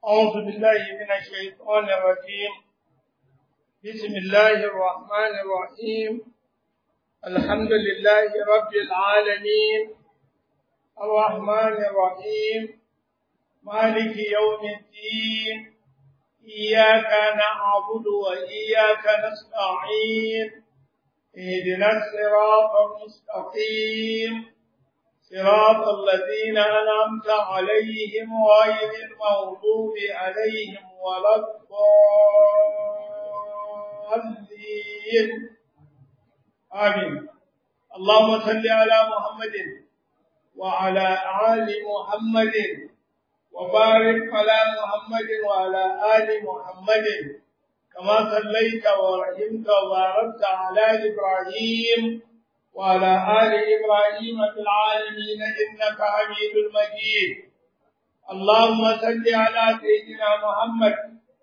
أعوذ بالله من الشيطان الرجيم بسم الله الرحمن الرحيم الحمد لله رب العالمين الرحمن الرحيم مالك يوم الدين إياك نعبد وإياك نستعين اهدنا الصراط المستقيم صراط الذين أنعمت عليهم غير المغضوب عليهم ولا الضالين آمين اللهم صل على محمد وعلى آل محمد وبارك على محمد وعلى آل محمد كما صليت ورحمت وباركت على إبراهيم وعلى آل إبراهيم في العالمين إنك حميد مجيد اللهم صل على سيدنا محمد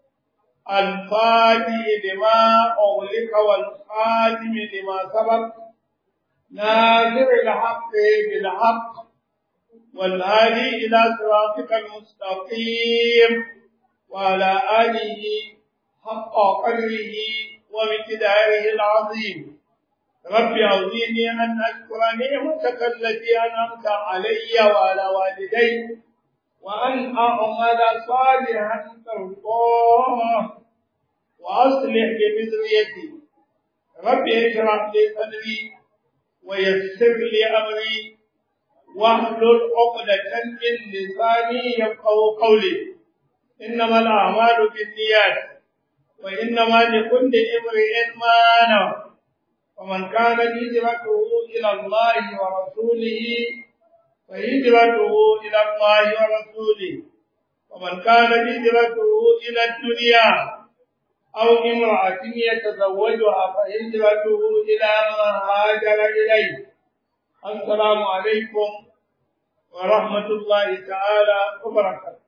الفاتح لما أغلق والخاتم لما سبق ناصر الحق بالحق والهادي إلى صراطك المستقيم وعلى آله حق قدره ومقداره العظيم رب أعوذني أن أشكر نعمتك التي أنعمت علي وعلى والدي وأن أعمل صالحا ترضاه وأصلح بذريتي رب اشرح لي صدري ويسر لي أمري واحلل عقدة من لساني يفقه قولي إنما الأعمال بالنيات وإنما لكل امرئ ما نوى ومن كان هجرته إلى الله ورسوله فهجرته إلى الله ورسوله ومن كان هجرته إلى الدنيا أو امرأة يتزوجها فهجرته إلى ما هاجر إليه السلام عليكم ورحمة الله تعالى وبركاته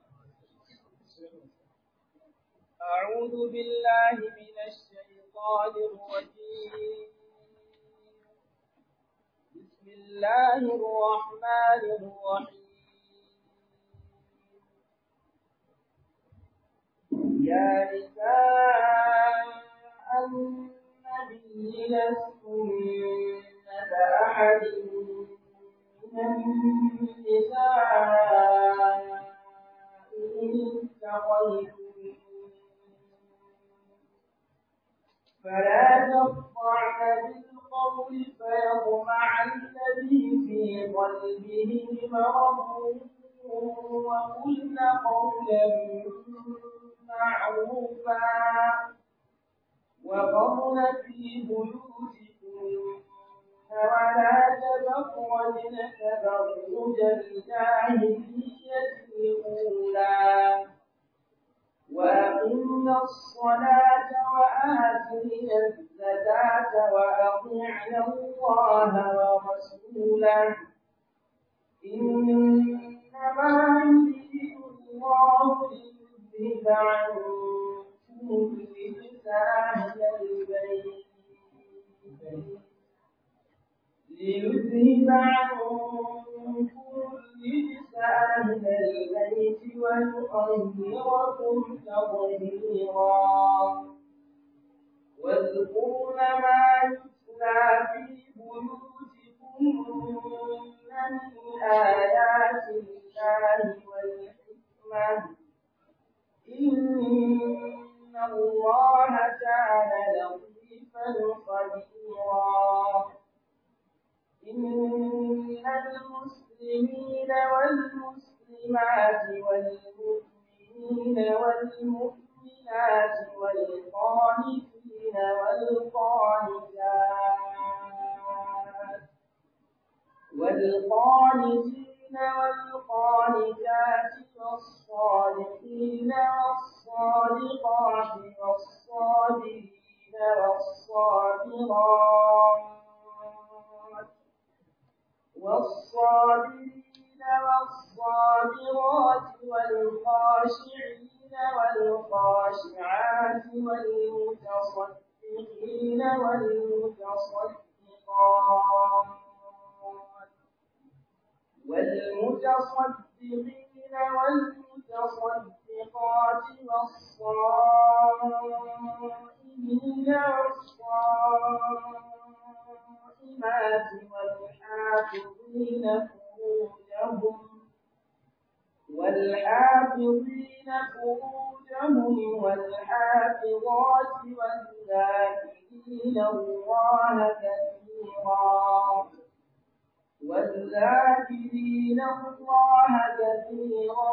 أعوذ بالله من الشيطان الرجيم بسم الله الرحمن الرحيم يا نساء النبي لستن أحد من النساء إن اتقيتم فلا تخضعن بالقول فيطمع الذي في قلبه مرض وقلن قولا معروفا وقرن في بيوتكن ولا تبرجن تبرج الجاهلية الأولى وأقمنا الصلاة وآتينا الزكاة وأطعنا الله ورسوله إنما يريد الله ليذهب عنكم الرجس أهل البيت ليذهب عنكم الرجس أهل البيت ويطهركم تطهيرا واذكرن ما يتلى في بيوتكن من آيات الله والحكمة إن الله كان لطيفا خبيرا إن المسلمين والمسلمات والمؤمنين والمؤمنات والقانتين والقانتات والقانتين والقانتات والصالحين والصادقات والصابرين والصابرات والصابرين والصابرات والخاشعين والخاشعات والمتصدقين والمتصدقات والمتصدقين والمتصدقات والصادقات والصائمين والصائمات والحافظين فروجهم والحافظين فروجهم والحافظات والذاكرين الله كثيرا والذاكرين الله كثيرا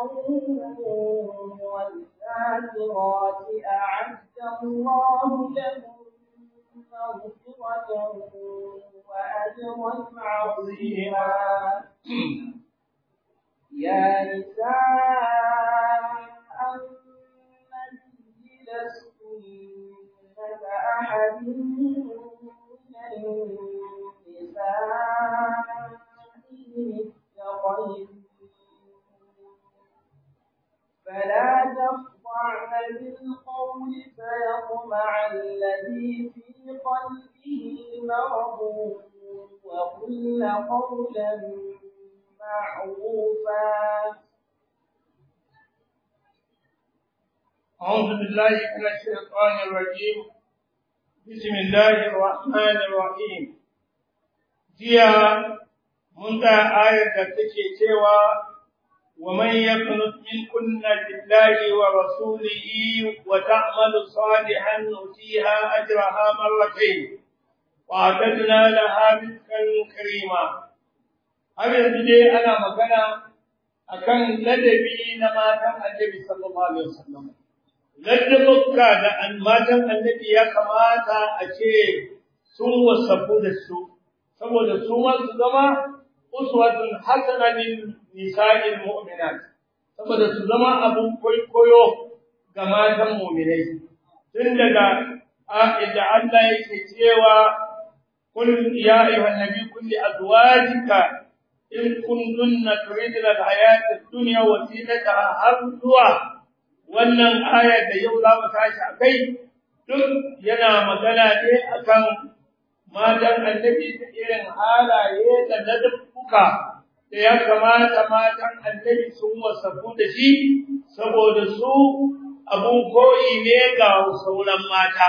والذاكرات أعد الله لهم مغفرة وأجرا عظيما يا نساء النبي لستن كأحد من النساء فلا تخضعن بالقول فيطمع الذي في قلبه مرض وقل قولا معروفا أعوذ بالله من الشيطان الرجيم بسم الله الرحمن الرحيم jiya mun ga ayar da take cewa wa man yaqnut minkunna lillahi wa rasulihi wa ta'malu salihan nutiha ajraha marratayn wa atadna laha rizqan karima har yanzu dai ana magana akan ladabi na matan annabi sallallahu alaihi wasallam ladabukka da matan annabi ya kamata a ce sun wasafu da su saboda su ma su zama uswatun hasana lil nisa'il mu'minat saboda su zama abun koyo ga matan mu'minai tun daga inda Allah yake cewa kul ya ayyuhan nabi kulli azwajika in kuntunna turidna al-hayata ad-dunya wa zinataha har zuwa wannan aya da yau za mu tashi akai duk yana magana ne akan matan annabi da irin halaye da ladabbuka da ya kamata matan annabi sun wasafu da shi saboda su abun koyi ne ga sauran mata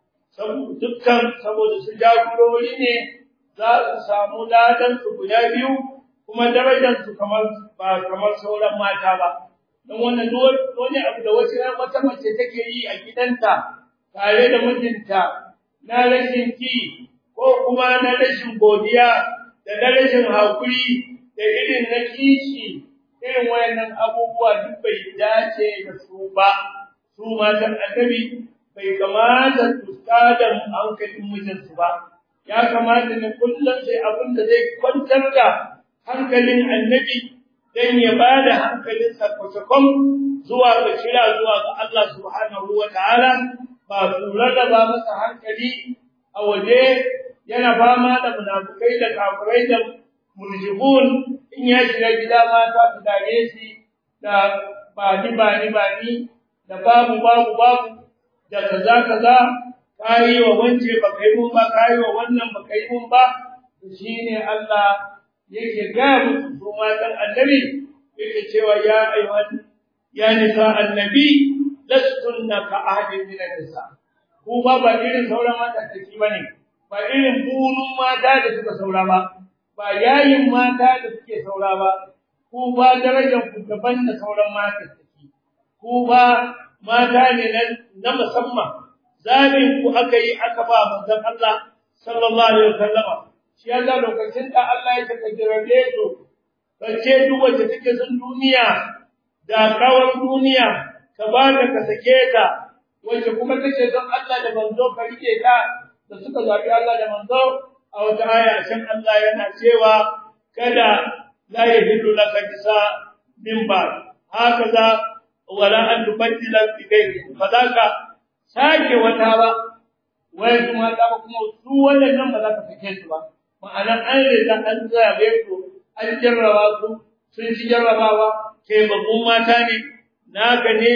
dukkan saboda su jagorori ne za su samu ladan su guda biyu kuma darajar su kamar ba kamar sauran mata ba don wannan wani abu da wasu wata mace take yi a gidanta tare da mijinta na rashin ki ko kuma na rashin godiya da na rashin hakuri da irin na kishi irin wayannan abubuwa duk bai dace da su ba su matan annabi bai kamata su tada hankalin mijinsu ba ya kamata ne kullum sai abin da zai kwantar da hankalin annabi dan ya ba da hankalinsa kwatakon zuwa ga kira zuwa ga Allah subhanahu wa ta'ala ba su rarraba masa hankali a waje yana fama da munafukai da kafirai da murjibun in ya shiga gida mata su dare shi da ba ni ba ni ba ni da babu babu babu da kaza kaza kayi wa wance ba kai mun ba kayi wa wannan ba kai mun ba to shine Allah yake ga musu su matan annabi yake cewa ya ayyuhan ya nisa annabi lastunna ka ahadin min nisa ku ba ba irin sauran mata take bane ba irin bunun mata da suka saura ba ba yayin mata da suke saura ba ku ba darajar ku daban da sauran mata take ku ba mata ne na musamman zabin ku aka yi aka ba manzon Allah sallallahu alaihi wasallama shi ya ga lokacin da Allah ya taka jirabe su bace duk wacce take son duniya da kawar duniya ka ba ta ka sake ta wacce kuma take son Allah da manzo ka rike ta da suka zabi Allah da manzo a wata aya shan Allah yana cewa kada la yahillu laka kisa min ba hakaza wala an tubaddila bi ghairi fadaka sake wata ba wai kuma ta ba kuma su wannan ba za ka sake su ba ma'ana an riga an zabe su an jarraba su sun ci jarrabawa kai babban mata ne naka ne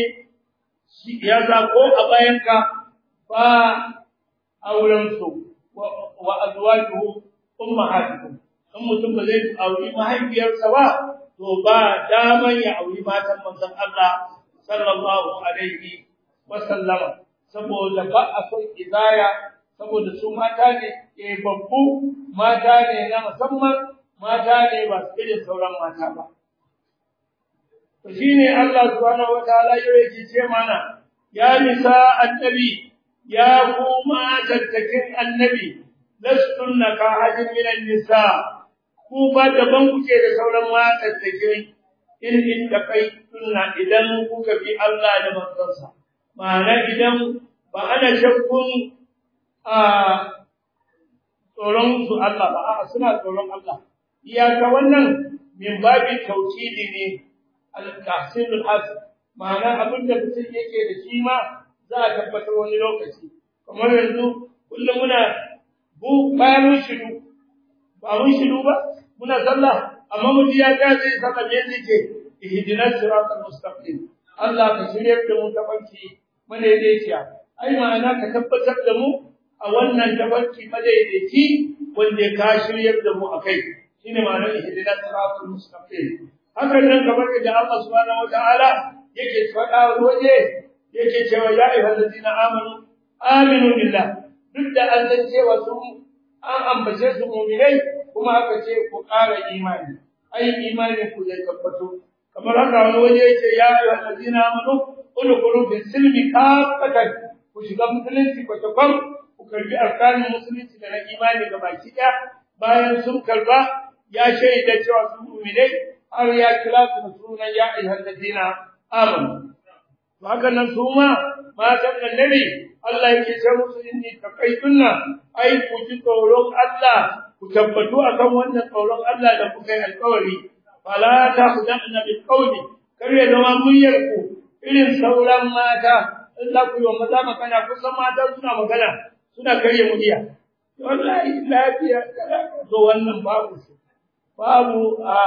ya sa ko a bayanka ba auren su wa azwajuhu ummahatuhum in mutum ba zai auri mahaifiyarsa ba to ba daman ya auri matan manzon Allah sallallahu alaihi wa sallama saboda ba a son izaya saboda su mata ne ke babbu mata ne na musamman mata ne ba su irin sauran mata ba to shine Allah subhanahu wataala yake ce mana ya nisa annabi ya kuma tattakin annabi lastunna ka hajin minan nisa ku ba daban kuke da sauran matattakin in in da kai sunna idan kuka bi Allah da manzonsa ma'ana idan ba ana shakkun a tsoron su Allah ba a suna tsoron Allah iyaka wannan min babi tauhidi ne al-tahsinul hasan ma'ana abin da mutum yake da shi ma za a tabbatar wani lokaci kamar yanzu kullum muna bu bayan mun shiru ba mun shiru ba muna sallah amma mu ya ta zai sallah me yake ihdinas siratal mustaqim Allah ka shirye da mu tabanki madaidaiciya ai ma'ana ka tabbatar da mu a wannan tabanki madaidaici wanda ka shirye da mu akai shine ma'anar ihdinas siratal mustaqim hakan nan kamar da Allah subhanahu wataala yake faɗa waje yake cewa ya ayyuhal ladina amanu aminu billah duk da an san cewa su an ambace su mu'minai kuma aka ce ku ƙara imani ai imani ku zai tabbato kamar haka wani waje yake ya ayyuhal ladina amanu udkhulu fi silmi kafatan ku shiga musulunci ko takwam ku karbi arkanin musulunci da na imani ga baki ɗaya bayan sun karba ya shaida cewa su mu'minai har ya kira su da sunan ya ayyuhal ladina amanu haka nan su ma matan annabi Allah yake ce musu inni taqaytunna ai ku ji tsoron Allah ku tabbatu akan wannan tsoron Allah da kuka yi alƙawari fala ta hudanna bil qawli kar ya zama muryar ku irin sauran mata in za ku yi wa maza magana kusan mata suna magana suna karya murya wallahi lafiya to wannan babu babu a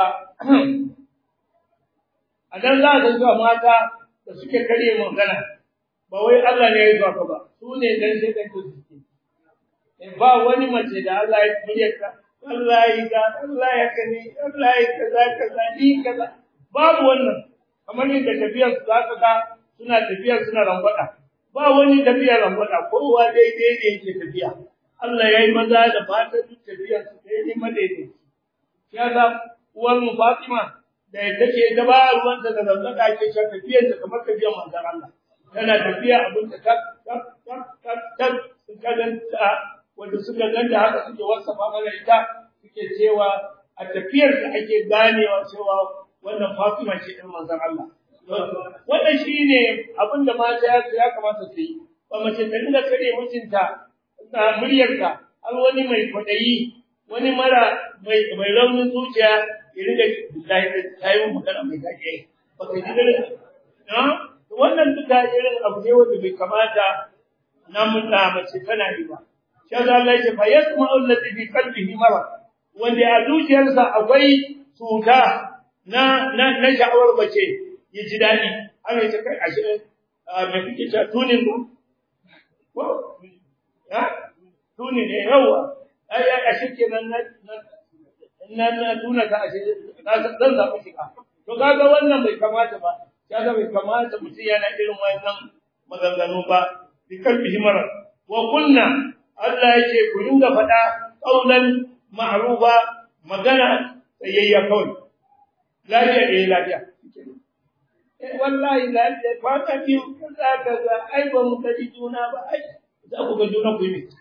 a dan za ka zuwa mata da suke karye magana ba wai Allah ne ya zuwa ka ba su ne dan sai dan suke ba wani mace da Allah ya muryarta Allah ya ga Allah ya kani Allah ya kaza kaza ni kaza babu wannan kamar yadda tafiyar su zaka ga suna tafiya suna rangwada ba wani tafiya rangwada kowa daidai ne yake tafiya Allah ya yi maza da fata duk tafiyar su daidai madaidaici ya ga uwar mu Fatima da take da ba ruwan da da zanga ke shan tafiyar ta kamar tafiyar manzon Allah tana tafiya abin da ta ta ta ta suka ganta wanda suka ganta haka suke wasafa mana ita suke cewa a tafiyar da ake ganewa cewa wannan Fatima ce din manzon Allah wannan shine abin da mata ya kamata su yi ba mace ta dinga kare mutunta da muryarka har wani mai kwadayi wani mara mai mai raunin zuciya ya riga billahi da tayi magana mai gaje ba kai ji da na wannan duka irin abu ne wanda bai kamata na mutta mace tana yi ba shi da Allah ya fa yasma allati fi qalbihi marad wanda a zuciyarsa akwai cuta na na na sha'awar mace ya ji dadi ana ce kai ashe me kike ta tunin ku ko ya tunin ne yawa ai ashe kenan na na na tuna ka ashe zan zaɓi shiga to kaga wannan bai kamata ba kaga bai kamata mutum yana irin wannan maganganu ba bi kalbihi mara wa kunna Allah yake ku dinga faɗa qaulan ma'rufa magana tsayayya kawai lafiya eh lafiya eh wallahi lafiya kwana biyu kaza kaza ai ba mu kaji juna ba ai za ku ga juna ku yi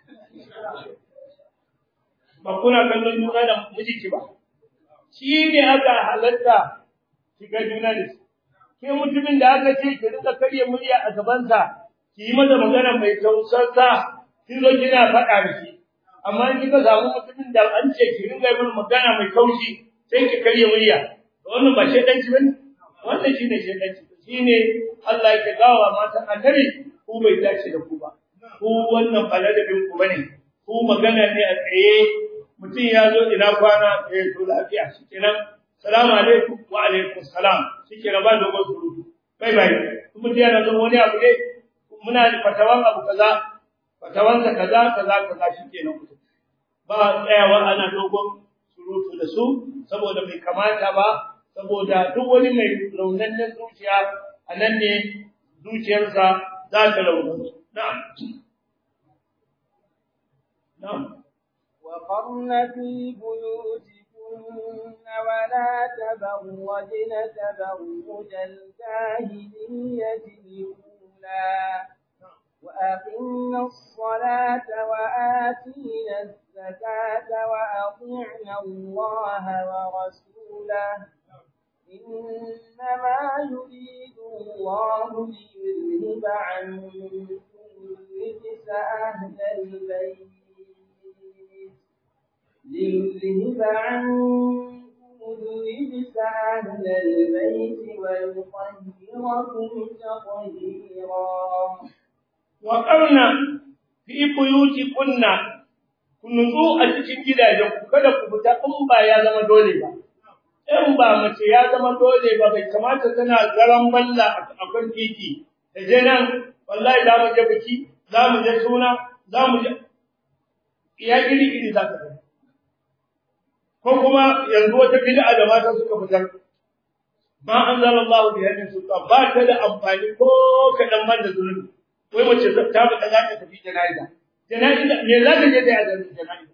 ba kuna kallon juna da mijinki ba shi ne aka halatta shiga juna da shi ke mutumin da aka ce ki rika karya murya a gabansa ki yi masa magana mai tausarsa kin zo kina faɗa da shi amma in kika samu mutumin da an ce ki ringa yin magana mai kaushi sai ki karya murya to wannan ba shedanci bane wannan shine shedanci shine Allah ya gawa matan annabi ku bai dace da ku ba ku wannan baladabin ku bane ku magana ne a tsaye mutum ya zo ina kwana eh to lafiya shikenan salamu alaikum wa alaikum salam shikenan ba dogon surutu bai bai kuma dia na zo wani abu ne muna da fatawan abu kaza fatawan ka kaza kaza kaza shikenan ku ba tsayawa ana dogon surutu da su saboda bai kamata ba saboda duk wani mai raunannen zuciya a a nan ne zuciyarsa za ta rauni na'am na'am وقرن في بيوتكن ولا تبرجن تبرج الجاهلية الأولى وأقمنا الصلاة وآتينا الزكاة وأطعنا الله ورسوله إنما يريد الله ليذهب عنكم الرجس أهل البيت ليذهب عنكم الرجس أهل البيت ويطهركم تطهيرا وقرنا في بيوتكن kun nutsu a cikin gidajen ku kada ku fita in ba ya zama dole ba in ba mace ya zama dole ba bai kamata tana garan balla a kan titi da je nan wallahi za mu je biki za mu je suna za mu je ya iri iri za ka ko kuma yanzu wata bid'a da mata suka fitar ma anzalallahu bi hadin sulta ba ta da amfani ko kadan ban da zulumi wai mace ta ba za ta tafi jana'iza jana'iza me za ta je da ya jana'iza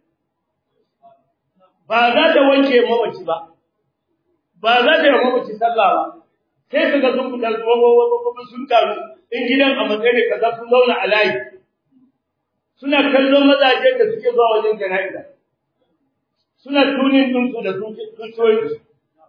ba za ta wanke mawaci ba ba za ta yi mawaci sallah ba sai ka ga sun fitar kuma sun taru in gidan a matsayin kaza sun zauna a layi suna kallon mazajen da suke zuwa wajen jana'iza suna tunin ɗinsu da zuciyoyinsu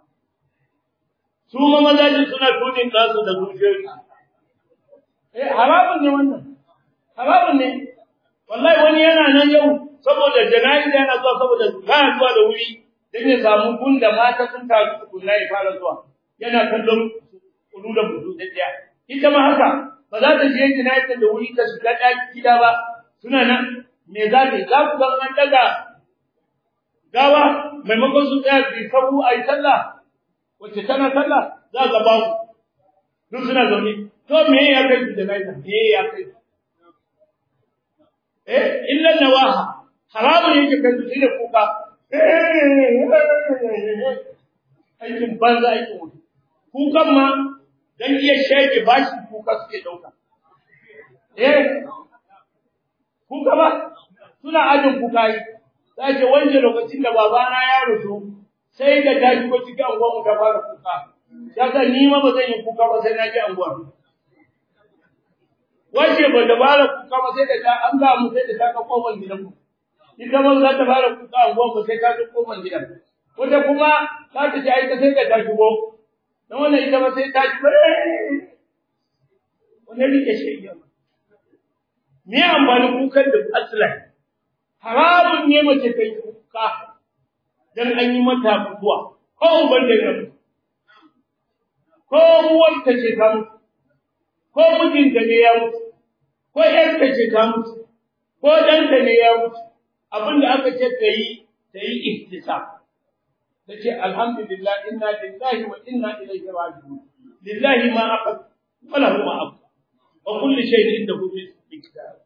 su ma mazajin suna tunin ɗansu da zuciyoyinsu eh haramun ne wannan haramun ne wallahi wani yana nan yau saboda jana'iza yana zuwa saboda baya zuwa da wuri dan ya samu gun da mata sun taru tukunna ya fara zuwa yana kallon kudu da budu ɗaya ita ma haka ba za ta je jana'iza da wuri ta shiga ɗaki gida ba suna nan me za ta yi za ku ga an daga gawa maimakon su tsaya su yi sabu a yi sallah wacce tana sallah za ga babu duk suna zaune to me ya kai su jana'iza me ya kai su eh illa nawaha haramun yake kai su shine kuka aikin banza aikin wuta kukan ma dan iya shege bashi kuka suke dauka eh kuka ba suna ajin kuka yi sai wanje lokacin da babana ya rusu sai da ta shigo cikin anguwar mu ta fara kuka saka ni ma ba zan yi kuka ba sai na ji anguwar wace ba da fara kuka ba sai da ta an ga mu sai da ta ka kofar gidan mu ita ma za ta fara kuka anguwar mu sai ta ji kofar gidan wata kuma za ta ji aika sai da ta shigo dan wannan ita ma sai ta ji bare wannan rike shi me amfani kukan da aslan haramun ne mace ta yi kuka dan an yi mata mutuwa ko uban da ya mutu ko uwarta ce ta mutu ko mijinta ne ya mutu ko ƴarta ce ta mutu ko ɗanta ne ya mutu abin da aka ce ta yi ta yi ihtisa ta ce alhamdulillah inna lillahi wa inna ilaihi raji'un lillahi ma aqad wa lahu ma abqa wa kullu shay'in indahu bi kitab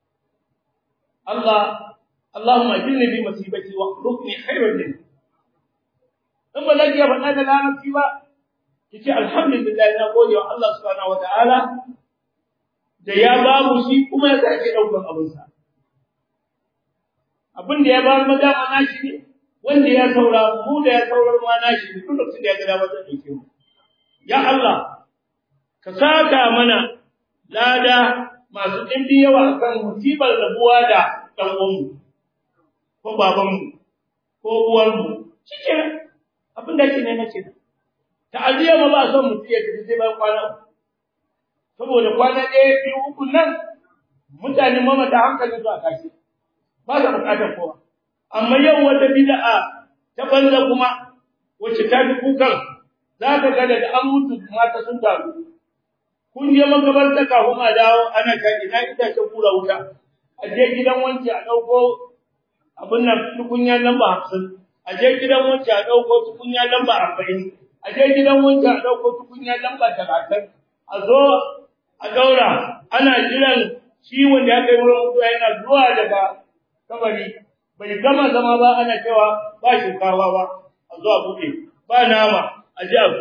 Allah Allahumma ajirni bi musibati wa khluqni khayran min in ba zaki faɗa da larabci ba kice alhamdulillah na gode wa Allah subhanahu wataala da ya ba mu shi kuma ya sake daukan abin sa abin da ya ba mu dama nashi ne wanda ya saura mu da ya saurar ma nashi ne duk lokacin da ya ga dama zai dauke mu ya Allah ka saka mana lada masu ɗimbi yawa akan musibar rabuwa da ɗan uwanmu ko babanmu ko uwarmu shike abin da yake ne nake ta'aziyya ma ba son mutum ya tafi sai bayan kwana saboda kwana ɗaya biyu uku nan mutane mamata hankalin su a tashi ba sa buƙatar kowa amma yau wata bid'a ta banza kuma wacce ta fi kukan za ka ga daga an mutu mata sun taru kun je makabarta kafin a dawo ana ta ina itacen kura wuta a je gidan wanke a ɗauko abin nan tukunya lamba hamsin a je gidan wanke a ɗauko tukunya lamba arba'in a je gidan wanke a ɗauko tukunya lamba talatin a zo a ɗaura ana jiran shi wanda ya kai wurin mutuwa yana zuwa daga kabari bai gama zama ba ana cewa ba shinkawa ba a zo a buɗe ba nama a je a zo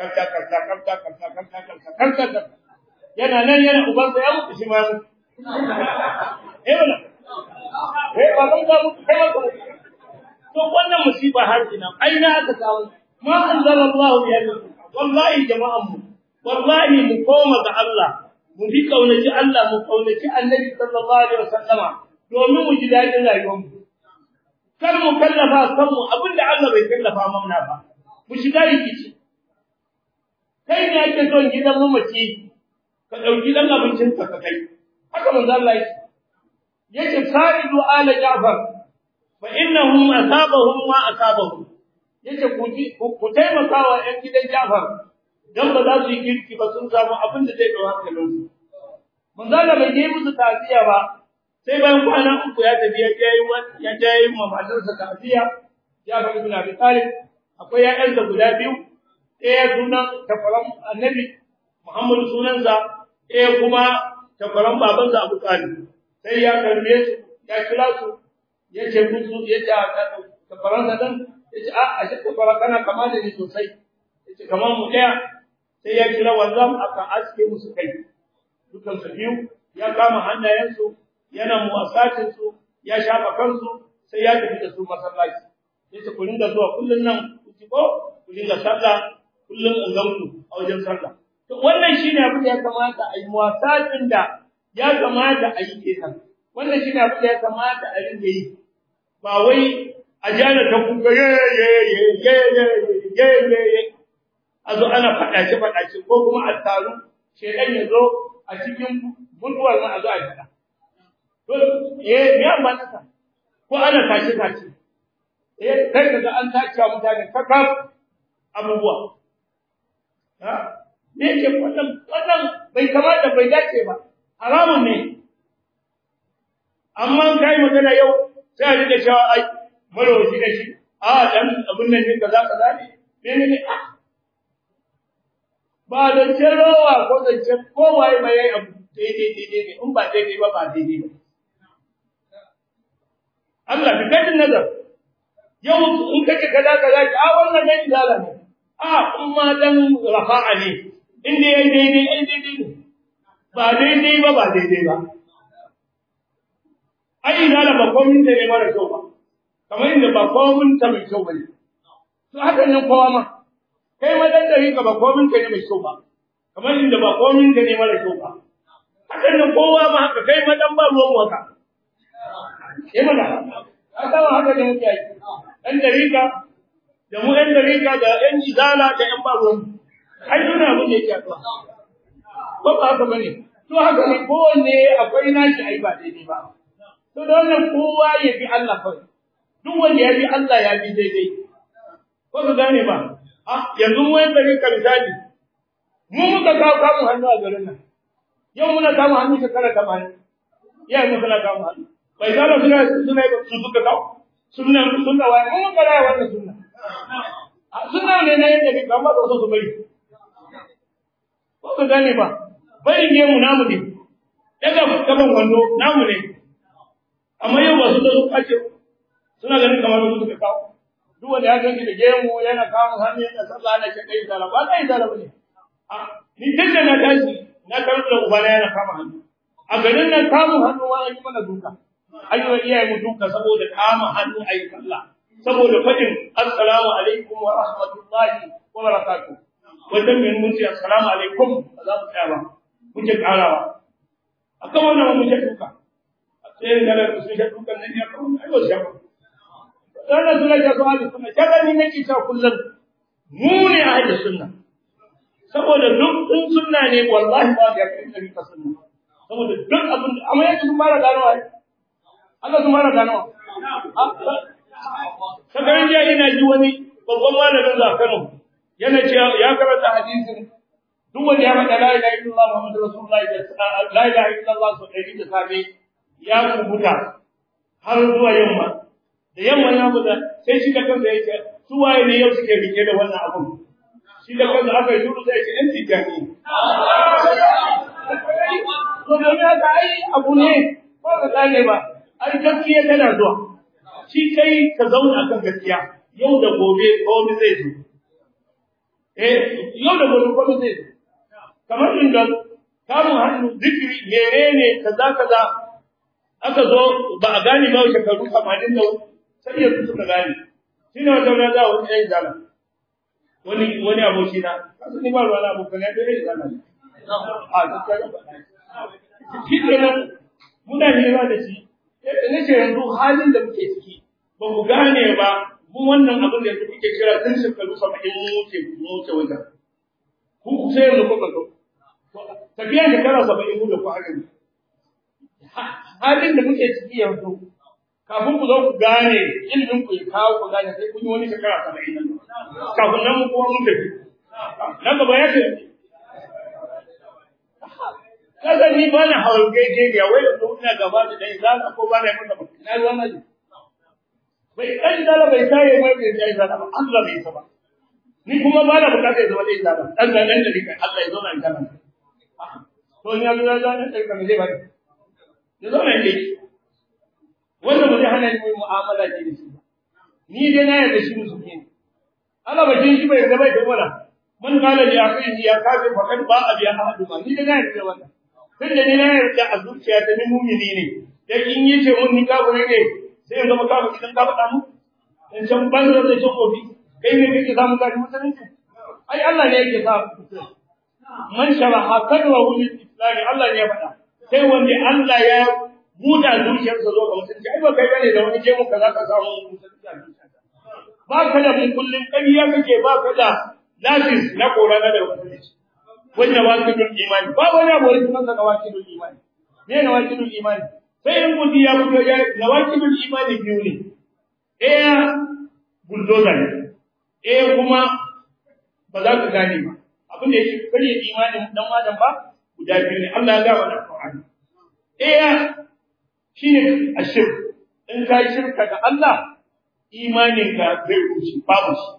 karta karta karta karta karta karta karta karta yana nan yana ubansa ya mutu shi ma ya mutu eh wala eh ba zan ga mutu kai ba to wannan musiba har ina aina aka samu ma anzalallahu bi wallahi jama'an mu wallahi mu koma ga Allah mu bi kaunaci Allah mu kaunaci Annabi sallallahu alaihi wasallama domin mu ji dadin rayuwar mu kar mu kallafa kanmu abinda Allah bai kallafa mana ba mu shiga rikici kai ne ake son gidan mamaci ka dauki dan abincin ka ka kai haka manzo Allah yake yake saridu ala Ja'far fa innahum asabahum ma asabahum yake ku ku taimaka wa ƴan gidan Ja'far dan ba za su yi kirki ba sun samu abin da zai dawo hankalin su manzo Allah bai yi musu tafiya ba sai bayan kwana uku ya tafi ya je ya je ma matarsa tafiya Ja'far ibn Abi Talib akwai ƴaƴansa guda biyu ɗaya sunan takwaran annabi Muhammadu sunansa ɗaya kuma takwaran babansa Abu Talib sai ya karbe su ya kira su ya ce musu ya ce takwaransa dan ya ce a a shi takwara kana kama da ni sosai ya ce kamar mu ɗaya sai ya kira wanzam aka aske musu kai dukan su biyu ya kama hannayensu yana muwasatin su ya shafa kansu sai ya tafi da su masallaci ya ce ku ringa zuwa kullun nan ku ci ko ku ringa sallah kullum in gamsu a wajen sallah to wannan shine abin da ya kamata a yi muwasatin da ya kamata a yi kenan wannan shine abin da ya kamata a ringa yi ba wai a jana ta kuka ye ye ye ye ye ye ye ye a zo ana faɗace faɗace ko kuma a taru shedan ya zo a cikin mutuwar ma a zo a faɗa to eh me amma naka ko ana tace tace eh kai kaga an tace mutane kakaf abubuwa me yake wannan wannan bai kamata bai dace ba haramun ne amma kai magana yau sai a rika cewa ai marwaci da shi a dan abun nan ne kaza kaza ne ne ne ba da cerowa ko da ce kowaye mai yayi abu daidai daidai ne in ba daidai ba ba daidai ba Allah bi kadin nazar yau in kake kaza kaza a wannan dai izala ne a kuma dan rafa'a ne inda yayi daidai ai daidai ne ba daidai ba ba daidai ba ai ina da ba komin da ne mara kyau ba kamar inda ba komin ta mai kyau bane to haka nan kowa ma kai ma dan dari ka ba komin ka ne mai kyau ba kamar inda ba komin ka ne mara kyau ba haka nan kowa ma haka kai ma dan ba ruwan waka eh mana haka ma haka ne muke yi dan dari ka da mu ɗan dariƙa da ɗan izala da ɗan baruwan ai suna abin da yake akwai ba ba haka bane to haka ne kowanne akwai nashi ai ba daidai ba to da wannan kowa ya bi Allah kawai duk wanda ya bi Allah ya bi daidai ko ka gane ba a yanzu mu yan dariƙa misali mu muka kawo kamun hannu a garin nan yau muna kamun hannu shekara tamanin iyayen mu suna kamun hannu bai zala suna suna su suka kawo sunna sunna wa mu muka raya wannan sunna suna ne na yadda bai kama da su bari ko ka gane ba bari ne mu namu ne daga gaban wando namu ne amma yau ba su da su kace suna ganin kamar su suka kawo duk wanda ya ganki da gemu yana kawo hannu yana sallah na kai da ba kai da ne a ni tunda na tashi na karu da ubana yana kama hannu a garin nan kama hannu wa yi mana duka ayyuka iyaye mu duka saboda kama hannu ayi sallah saboda fadin assalamu alaikum wa rahmatullahi wa barakatuh wannan min mun ce assalamu alaikum ba za mu tsaya ba muke karawa akan wannan mu muke duka sai da da su shi dukan nan ya kawo ai wasu shafa wannan suna ga su ahli sunna kaga ni nake cewa kullum mu ne ahli sunna saboda duk sun sunna ne wallahi ba da kai kari ka sunna saboda duk abin amma yake sun fara gano ai Allah sun fara gano Sakarin jiya ina ji wani babban malamin za Kano yana cewa ya karanta hadisin duk wanda ya faɗa la ilaha illallah muhammadu rasulullahi da la ilaha illallah so ɗari da safe ya kubuta har zuwa yamma da yamma ya buga sai shi da kansa ya ce su waye ne yau suke rike da wannan abun shi da kansa aka yi duru sai ya ce ɗan tijjani to domin haka ai abu ne ba ka gane ba ai gaskiya tana zuwa shi kai ka zauna kan gaskiya yau da gobe komai zai zo eh yau da gobe kuma zai zo kamar inda kamun hannu zikiri menene kaza kaza aka zo ba a gane ba shekaru 80 da sai yanzu suka gane shine wata rana za wani ɗan zala wani wani aboki na kasu ni ba ruwa na abokan ya ɗan zala ne a gaskiya shi kenan muna hira da shi ne ce yanzu halin da muke ciki ba ku gane ba mu wannan abin da yanzu kuke kira tun shekaru saba'in mu wuce mu wuce wajen ku sai yanzu kuka zo tafiya shekara saba'in mu da ku haka ne halin da muke ciki yanzu kafin ku zo ku gane ilimin ku ya kawo ku gane sai kun yi wani shekara saba'in nan kafin nan mu kuma mun tafi nan gaba ya ce kaga ni ba na hawan gaje ya wai da ina gaba da dai za ka ko ba na masa ba na ruwan nan bai kai da bai sai mai bai sai da ba Allah bai saba ni kuma ba na bukata ya zama dai da ba dan nan da dika Allah ya zo nan kana to ni Allah ya zana kai kamar zai ba ya zo nan dai wanda ba zai hana ni mai mu'amala ce da shi ba ni dai na yarda shi musu ne Allah ba jin shi bai zama da wala man kala li akhihi ya kafir faqad ba abiya ahadu ma ni dai na yarda wannan tunda ni na yarda a zuciya ta ni mumini ne da in yace mun ni kafiri ne sai in zama kafiri idan ka faɗa mu in can banza da can kofi kai ne kake samu gadi musulunci ai Allah ne yake sa man sharaha kadwa lil islam Allah ne ya faɗa sai wanda Allah ya buɗa zuciyarsa zo ga musulunci ai ba kai bane da wani jemu kaza ka samu musulunci a zuciyarka ba ka da mun kullun ƙarya kake ba ka da lafis na korana da musulunci wannan wakilul imani ba wani abu wani sunan sa wakilul imani ne na wakilul imani sai in kudi ya fito ya na wakilul imani biyu ne ɗaya bulldozer ne ɗaya kuma ba za ka gane ba abin da yake karya imanin dan adam ba guda biyu ne Allah ya ga wa Qur'ani ɗaya shine ashirk in ka yi shirka ga Allah imaninka zai rushe babu shi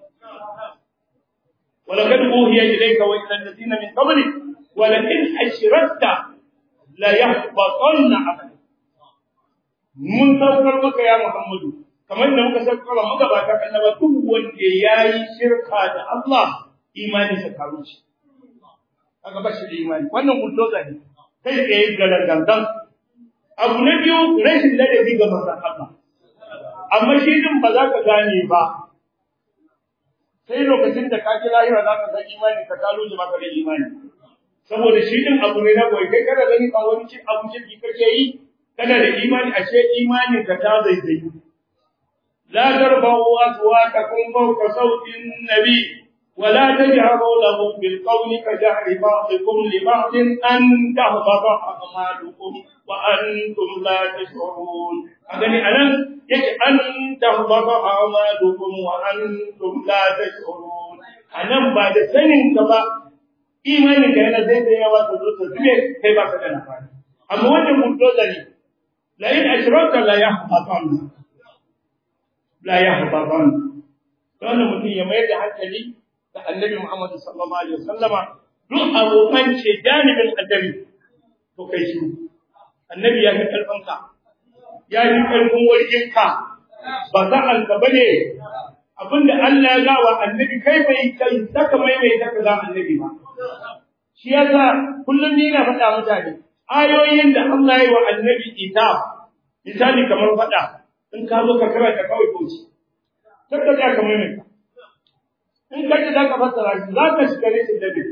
ولقد أوحي إليك وإلى الذين من قبلك ولئن أشركت ليحبطن عملك mun saukar maka ya Muhammadu kamar da muka saukar maka ba ta annaba duk wanda yayi shirka da Allah imani sa karu shi kaga ba shi da imani wannan bulldozer ne kai tsaye garangangan abu na biyu rashin ladabi ga manzon Allah amma shi din ba za ka gane ba sai lokacin da ka ji lahira za ka san imani ka kalo da maka da imani saboda shi din abu ne na boye kai kada gani a wani cin abu kirki kake yi kana da imani ashe imani ka ta zaizai la tarfa'u aswatakum fawqa sawtin nabi ولا تجهروا له بالقول كجهر بعضكم لبعض أن تهبط أعمالكم وأنتم لا تشعرون أغني أنا يجي أن تهبط أعمالكم وأنتم لا تشعرون أنا بعد سنين كبا إيماني كان زي زي ما تقول تسمع كيف أكون أفعل أما وجه مدرسني لئن أشركت لا يحبطن لا يحبطن كان mutum ya mayar da hankali da annabi Muhammad sallallahu alaihi wasallama duk abokan ce janibin annabi to kai shi annabi ya fi karfin ka ya fi karfin wargin ka ba za an ka bane abinda Allah ya ga wa annabi kai bai kai saka mai mai saka ga annabi ba shi yasa kullum ni na faɗa mutane ayoyin da Allah ya yi wa annabi ita misali kamar faɗa in ka zo ka karanta kawai koci sai ka ga kamar mai in ka ji za ka fassara shi za ka shiga rashin dabi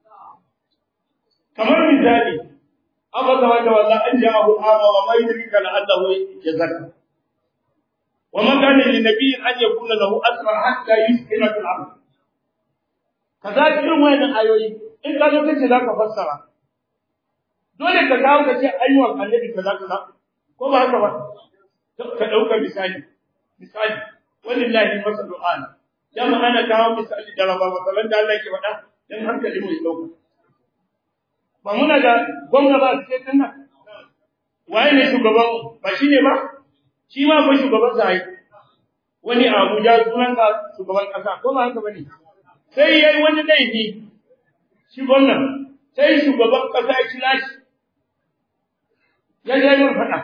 kamar misali aba ta wata walla an ja'ahu ama wa ma yudrika la'allahu yazakka wa ma kana lin nabiyyin an yakuna lahu asra hatta yuskina fil ard kaza irin wannan ayoyi in ka zo kace za ka fassara dole ka kawo ka ce ayyukan annabi kaza kaza ko ba haka ba ka dauka misali misali wallahi masalu ana dama ana kawo misali da raba masalan da Allah ke faɗa dan hankali mu ya dauka ba muna da gwamna ba su ce nan waye ne shugaban ba shi ne ba shi ma ba shugaban sa ai wani Abuja sunan ka shugaban kasa ko ba haka bane sai yayi wani laifi shi gwamna sai shugaban kasa ya kira shi ya je yin faɗa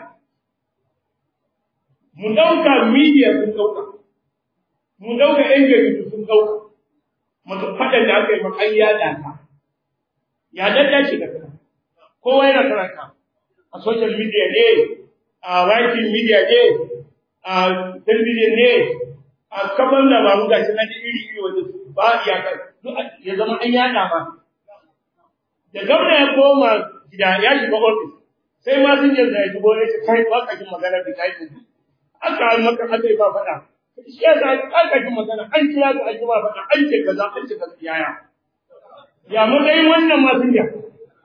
mu dauka media sun dauka mu dauka yan jaridu sun dauka maka fadan da aka yi maka an yada ka ya dadda shi da kana kowa yana karanta a social media ne a writing media ne a television ne a kaban da ba mu gashi na iri iri wanda ba ya kai ya zama an yada ma da gwamna ya koma gida ya shiga ofis sai ma sun yanzu ya shigo ya ce kai ba ka jin magana da kai aka yi maka aka yi ba faɗa shi ya sa aka ji magana an kira ka an ji ba faɗa an ce kaza an ce kaza yaya ya matsayin wannan ma sun ya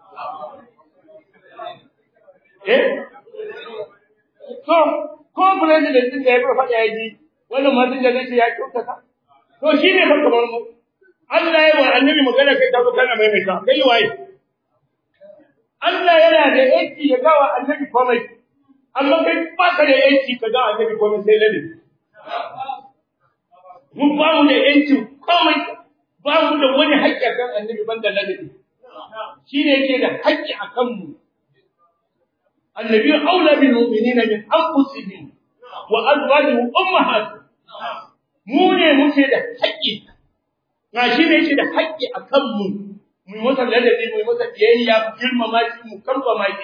eh so ko president din da ya fara faɗa ya ji wannan ma sun ya ce ya kyautata to shi ne fa kamar mu Allah ya wa annabi magana kai ta zo kana maimaita kai waye Allah yana da yanki ya gawa annabi komai amma kai ba ka da yanki ka gawa annabi komai sai lalle mun ba mu da yanki komai ba mu da wani haƙƙi kan annabi banda lalle shi ne yake da haƙƙi a kanmu annabi aula bil mu'minina min anfusihim wa azwajihim ummahatuhum mu ne muke da haƙƙi ga shi ne yake da haƙƙi a kanmu mu yi masa ladabi mu yi masa biyayya mu girmama shi mu kambama shi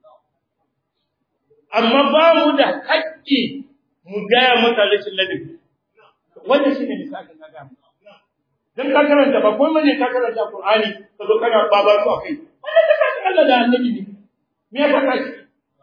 amma ba mu da haƙƙi mu gaya masa rashin ladabi wanda shi ne misalin na gaya dan ka karanta ba ko ne ka karanta Qur'ani ka zo kana babar su akai wannan ka kace Allah da annabi ne me ya saka shi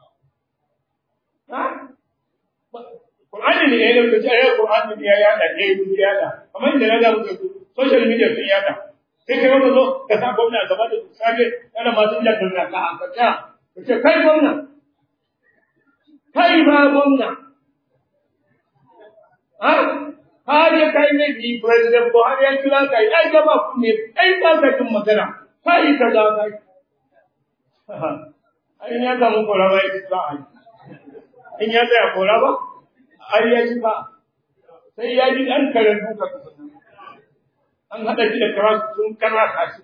ha Qur'ani ne ya yi da ya Qur'ani ne ya yada ne ya yada kamar da na ga muku social media sun yada sai kai wanda zo ka sa gwamna gaba da safe kana masu da kanka ka aka ta ka ce kai gwamna kai ba gwamna ha har ya kai ne bi president Buhari ya kira kai ai gaba ku ne kai ba ka jin magana kai ka da kai ai ya ga mu kora bai ba ai in ya tsaya kora ba ai ya ci ba sai ya ji an karan duka an haɗa shi da kara sun kara kashi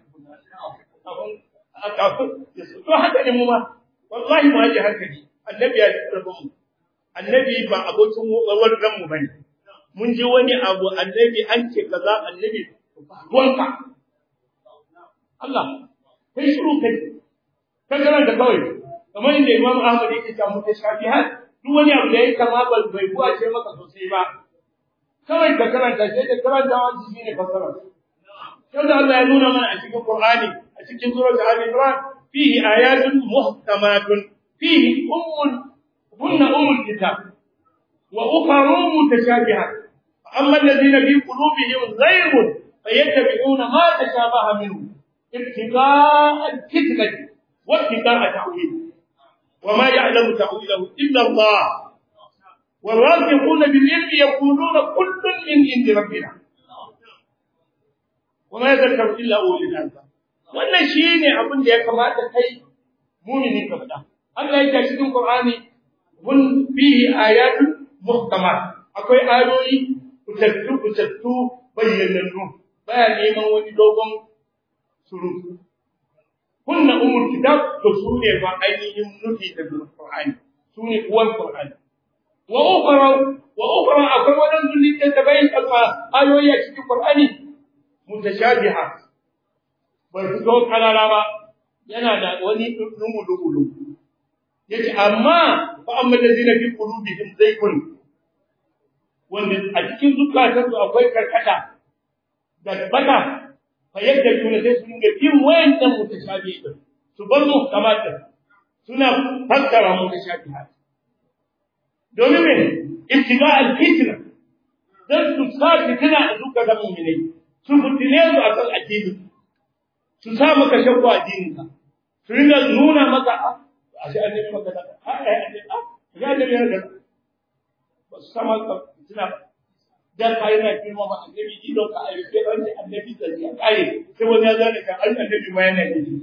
a kafin to haka ne mu ma wallahi mu haje hankali annabi ya tsarfa mu annabi ba abokin wargan mu bane mun ji wani abu annabi an ce kaza annabi ruwanka Allah kai shiru kai ka karanta kawai kamar inda Imam Ahmad yake cewa mutashabihat duk wani abu da ya kama ba bai buwa ce maka sosai ba kawai ka karanta sai da karanta wani shine fasara كذا الله يقول من أشكي القرآن أشكي سورة آل عمران فيه آيات محكمات فيه أم هن أم الكتاب وأخر متشابهات أما الذين في قلوبهم زيغ فيتبعون ما تشابه منه ابتغاء الفتنة وابتغاء تأويله وما يعلم تأويله إلا الله والراسخون بالعلم يقولون كل من عند ربنا وما يذكر الا اولي الالباب wannan shine abin da ya kamata kai mu'mini ka faɗa Allah ya ce cikin Qur'ani mun fihi ayatun muhkamat akwai ayoyi kutattu kutattu bayyanannu baya neman wani dogon surutu kunna umul kitab to su ne ba ainihin nufi da Qur'ani su ne uwan Qur'ani wa ukhra wa ukhra akwai wadansu littattafai kalma ayoyi a cikin Qur'ani mutashabiha bai fito kalala ba yana da wani lumu lumu yace amma fa amma allazina fi qulubihim zaygun wanda a cikin zukatansu akwai karkata da bata fa yadda juna sai su dinga bin wayannan mutashabihi su bar mu kamata suna fassara mutashabiha domin me ibtiga al-fitna dan su sa fitina a zukatan mu'minai su fitine su a kan addini su sa maka shakku a addininka su ringa nuna maka a shi annabi maka da a a a ya da ya da ba su sama ka fitina dan kai na kirma ma annabi ji don ka ayi sai wani annabi da ya kare sai wani ya zane ka an annabi ma yana yi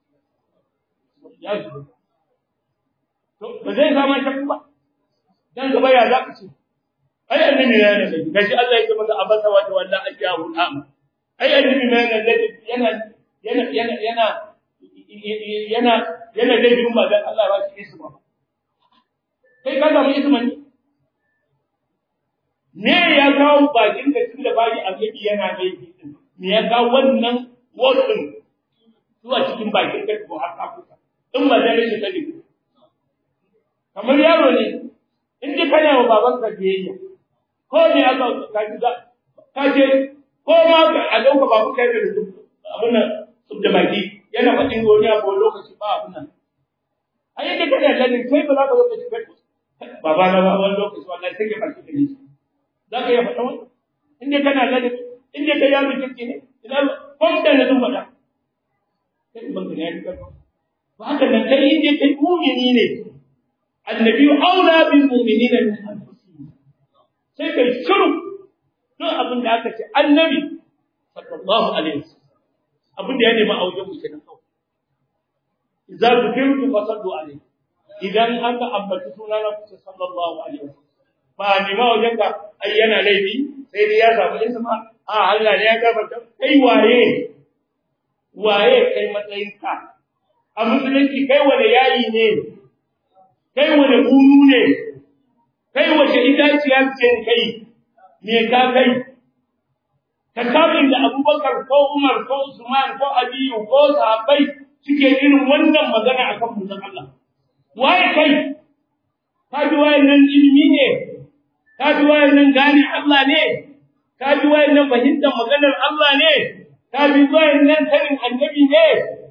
ya ji to ba zai zama shakku ba dan gaba ya za ka ce ai annabi ne yana da gashi Allah ya ce masa abasa wa tawalla ajahu am ai annabi ne yana da yana yana yana yana yana yana da jumma dan Allah ba shi isma kai ka samu isma ne ne ya kawo bakin da tunda baki annabi yana da me ya ga wannan wordin zuwa cikin bakin kai ko har kafuka in ba da rashin sani kamar yaro ne in dai kana wa baban ka biyayya ko ne aka ka ji ka ce ko ma a dauka babu kai da su abin nan su da baki yana faɗin wani abu lokaci ba abin nan a yadda kana lalin kai ba za ka zo ka ci kai baba na ba wani lokaci wallahi sai ka baki da ni za ka iya faɗa wani in dai kana lalin in dai kai yaro kirki ne ina kwamta na zan faɗa kai ban ka ne ya fi ba haka nan kai in dai kai mumini ne annabi aula bil mu'minina min anfusihim sai kai shiru don abin da aka ce annabi sallallahu alaihi wasallam abin da ya nemi a wajen mu kenan kawai idza zikirtu fasallu alaihi idan aka ambaci sunana ku sallallahu alaihi wasallam ba ni ma wajen ka ai yana laifi sai dai ya samu isma a Allah ne ya gafarta kai waye waye kai matsayin ka a musulunci kai wani yayi ne kai wani bunu ne kai wace itaciya ce kai me ka kai ka kabin da abubakar ko umar ko usman ko aliyu ko sahabbai suke irin wannan magana akan manzon Allah waye kai ka ji wayannan ilimi ne ka ji wayannan gane Allah ne ka ji wayannan fahimtar maganar Allah ne ka ji wayannan sanin annabi ne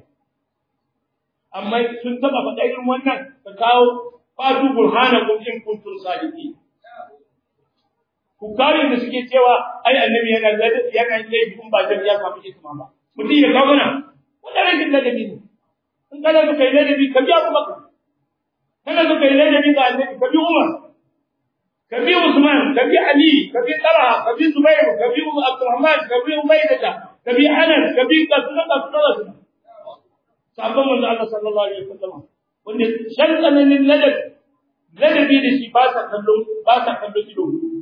amma sun taba faɗa irin wannan ka kawo fatu burhanakum in kuntum sadiqin ku kare da suke cewa ai annabi yana yana laifin ba zai ya samu hikima ba mutum ya kawo mana wannan rashin ladabi ne in kana so kai ladabi ka bi Abu Bakar kana so kai ladabi ga annabi ka bi Umar ka bi Usman ka bi Ali ka bi Talha ka bi Zubair ka bi Abdurrahman ka bi Ubaydah ka bi Anas ka bi Qasra Qasra sabon manzo Allah sallallahu alaihi wasallam wanda shan tsananin ladabi ladabi da shi ba sa kallon ba sa kallon ido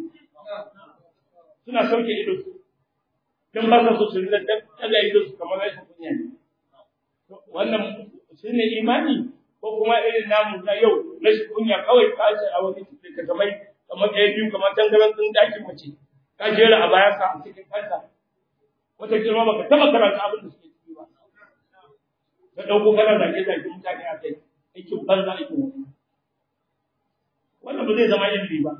suna sauke ido dan ba sa so su rinda daga ido su kamar rashin kunya ne wannan shine imani ko kuma irin namu na yau rashin kunya kawai ka ce a wani ka kamar kamar ɗaya biyu kamar tangaran din dakin mace ka jera a bayan ka a cikin kanka wata girma baka taba karanta abin da suke ciki ba ka dauko kana zage zage mutane a kai aikin banza aikin wani wannan ba zai zama ilimi ba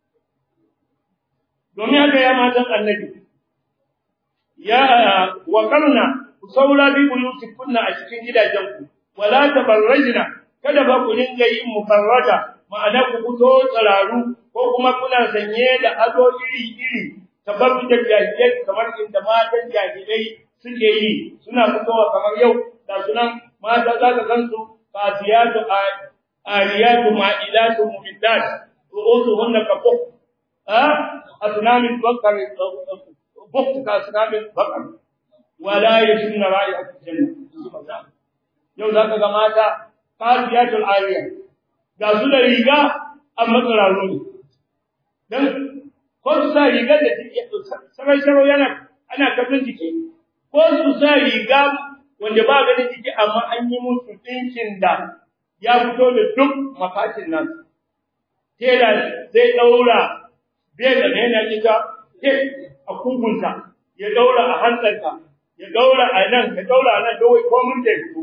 domin haka ya matan annabi ya wakarna ku saura bi buyutikunna a cikin gidajenku wala tabarrajna kada ba ku dinga yin mufarrada ma'ana ku fito tsararu ko kuma kuna sanye da ado iri iri tabarru da jahilai kamar inda matan jahilai suke yi suna fitowa kamar yau da sunan mata za ka gansu fasiyatu ariyatu ma'ilatu mumiddat ru'usuhunna kafuk ha asnamin bakar bukht ka asnamin bakar wala yashunna ra'ihat janna yau zaka ga mata fasiyatul ariya ga su da riga amma tsararru ne dan ko su sa riga da take sarai saro yana ana kallon jiki ko su sa riga wanda ba ganin jiki amma an yi musu dinkin da ya fito da duk mafatin nan tela zai daura bai da yana ita ke a kugunta ya daura a hantsarta ya daura a nan ya daura a nan dawai ko mun da fito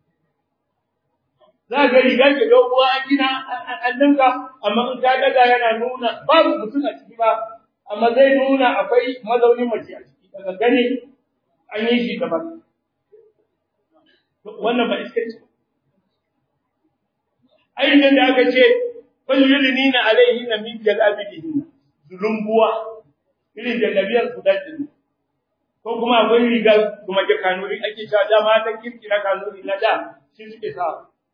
za ga riga ke doguwa an gina an dinka amma in ta daga yana nuna babu mutum a ciki ba amma zai nuna akwai mazaunin mace a ciki daga gani an yi shi daban wannan ba iskanci ainihin da aka ce falyulinina alaihinna min jalabibihinna zulumbuwa irin jallabiyar su dadin ko kuma akwai riga kuma ke kanuri ake cewa da mata kirki na kanuri na da shi suke sa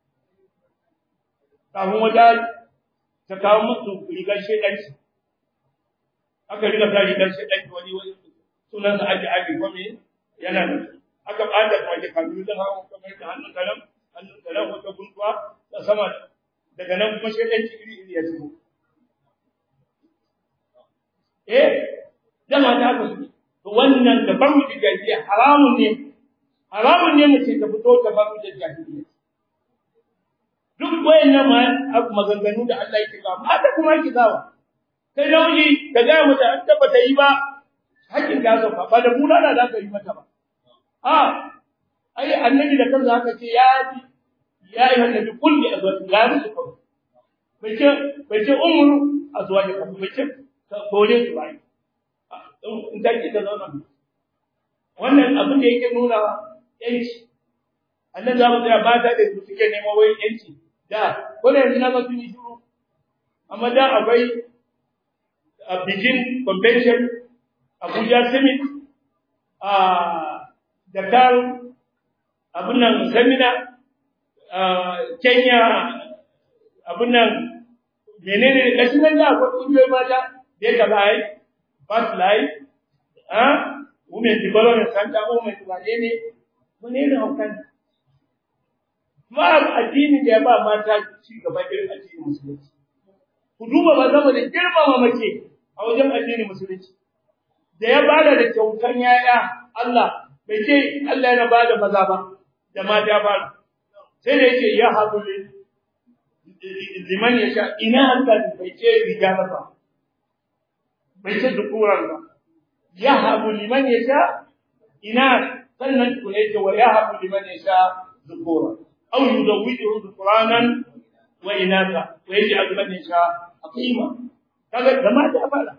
kafin wata ta kawo musu rigar shedanci aka riga ta rigar shedanci wani wani sunan sa ake ake kome yana da aka bada kuma ke kanuri zan hawa kamar da hannun kalam hannun kalam wata guntuwa da sama daga nan kuma shedanci iri iri ya zubo eh dama ta haka su to wannan da ban mu jahiliya haramun ne haramun ne mace ta fito ta ban mu jahiliya duk wayannan ma maganganu da Allah yake ga mata kuma yake gawa kai namiji ka ga mata an tabbata yi ba hakkin ka sauka ba da bulala za ka yi mata ba a ai annabi da kansa haka ce ya bi ya yi annabi kulli azwaj ya musu kawai bai ce bai ce umru azwaj ka bai ce kore su bai in ta ki ta zauna wannan abin da yake nuna yanci annan za mu tsaya ba ta da su suke neman wai yanci da ko da yanzu na ga sun yi shiru amma da akwai a Beijing convention Abuja summit a Dakar abin nan seminar Kenya abin nan menene da shi nan da akwai kungiyoyi mata da ya gaba ai first life ah women development center women wane ne wane ne haukan ba addini da ya ba mata ci gaba irin addinin musulunci ku duba ba zama da girmama mace a wajen addinin musulunci da ya bada da kyautan yaya Allah bai ce Allah yana bada maza ba da mata ba sai da yake ya haɗu liman ya sha ina Allah bai ce rijala ba bai ce dukuran ba ya haɗu liman ya sha ina sannan ku ne ce wa ya haɗu liman ya sha dukura aw yuzawwijuhu dukuranan wa inatha wa yaj'al man yasha aqima kaga da mata fara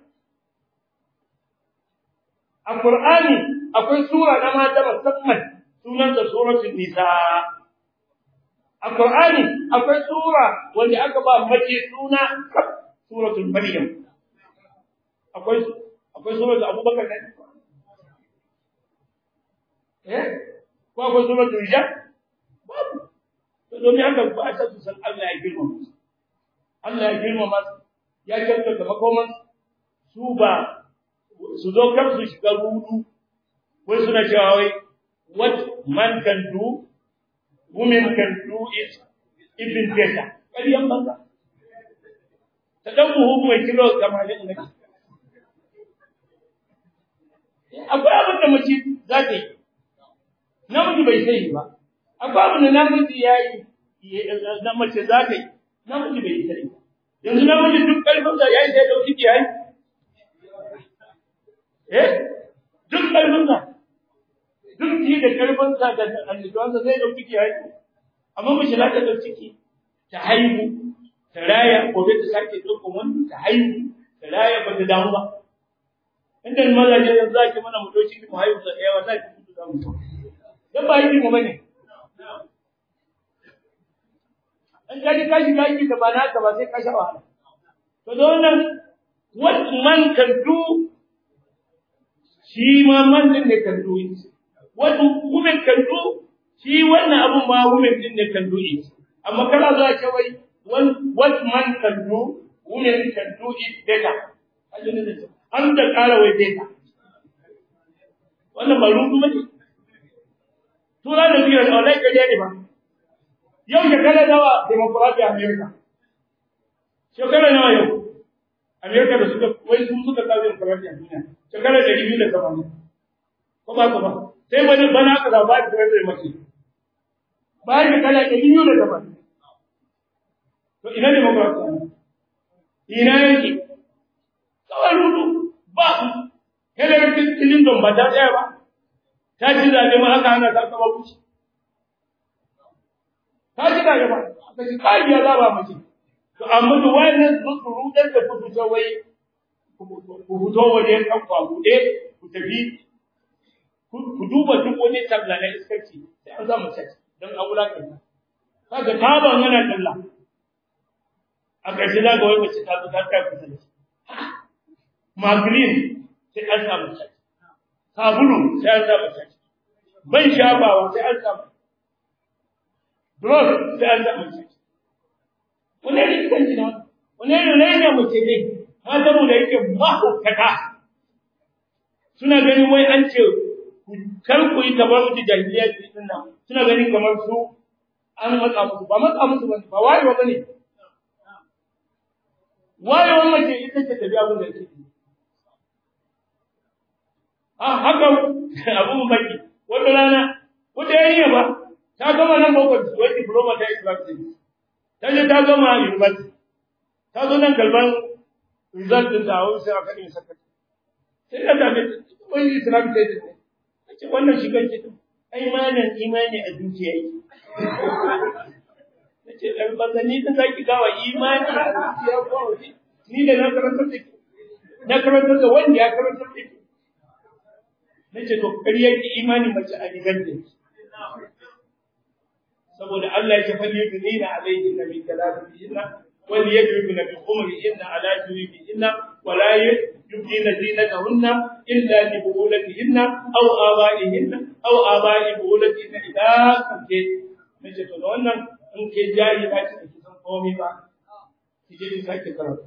a Qur'ani akwai sura na mata musamman sunan da suratul nisa a Qur'ani akwai sura wanda aka ba mace suna suratul maryam akwai akwai suratul abubakar ne eh ko akwai suratul rijal babu to domin haka ba a su san Allah ya girmama su Allah ya girmama su ya kyautata makoman su ba su zo kar su shiga rudu wai suna cewa wai what man can do women can do it even better ƙaryan banza ta ɗan buhu mai kilo tamanin ne akwai abin da mace za ta yi namiji bai sai ba akwai abin da namiji ya yi na mace za ta yi namiji bai sai ba yanzu namiji duk ƙarfinsa ya yi sai ɗauki ki yayi eh duk ƙarfinsa duk ji da ƙarfinsa da annabawansa zai ɗauki ki yayi amma mace za ta ɗauki ki ta haihu ta raya gobe ta sake ɗaukan wani ta haihu ta raya ba ta damu ba inda mazaje yanzu za ki mana mu ɗauki mu haihu sa ɗaya wata ki mutu za mu dan ba yi mu bane an kaji kashi kashi da ba naka ba sai ka sha wahala to don nan what man can do shi ma man din ne can do it what women can do shi wannan abun ma women din ne can do it amma kana za ka wai what man can do women can do it better an da ƙara wai better wannan ba rubu ba ne tura da biyar da wallahi kaje ne ba yau shekara nawa demokradiya Amerika shekara nawa yau Amerika da suka wai sun suka kawo demokradiya duniya shekara da biyu da sama ko ba ko ba sai bani bana aka zaba da president mace bayan shekara da biyu da sama to ina demokradiya ina yake kawai rudu ba Hillary Clinton ba ta tsaya ba ta ci zaɓe ma aka hana ta kama kuci ta ji da yaba aka ci kariya za ba mace to amma da wayannan su su rudar da ku fito wai ku fito waje kan kwa bude ku tafi ku duba duk wani talla na iskarci sai an zama sai don a wulakan kaga taban yana talla a ƙarshe za ga wai mace ta zo ta kai kusanci magrin sai an samu sai sabulu sai an samu sai ban shafawa sai an samu Drug sai an samu shi. Wane ne kan ji na Wane ne ne ne muke ne? Mata mu da yake mahaukata. Suna ganin wai an ce kar ku yi kamar su jahiliya din nan. Suna ganin kamar su an matsa musu ba matsa musu ba ba wayewa bane. Wayewa mace ita ce tafi abin da ke. Ah haka abu baki wata rana wata yarinya ba ta gama nan boko wai diploma ta Islamic ta je ta gama university ta zo nan kalban result din ta hawo sai aka din saka sai da dame wani islam sai da ce wannan shigar ce ai malam imani a zuciya yake nace dan banza ni da zaki gawa imani a zuciya ko ni da na karanta da na karanta da wanda ya karanta da nace to ƙaryar imani mace a giganta saboda Allah ya faɗi yudnina alayhi nabi kalamu inna wal yadribna bi khumrihinna ala jubihinna wa la yubdina zinatahunna illa li bu'ulatihinna aw aba'ihinna aw aba'i bu'ulatihinna idza kunte nace to wannan in ke jari ba ki san komai ba ki je ki sake karatu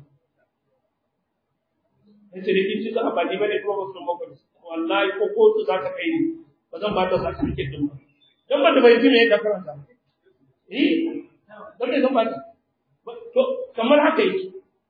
nace da kin ci za a ba ni bane ko ba sun ba wallahi ko kotu za ta kai ni ba zan ba ta certificate din ba dan ba da bai ji me da karanta eh dan me zan ba ta to kamar haka yake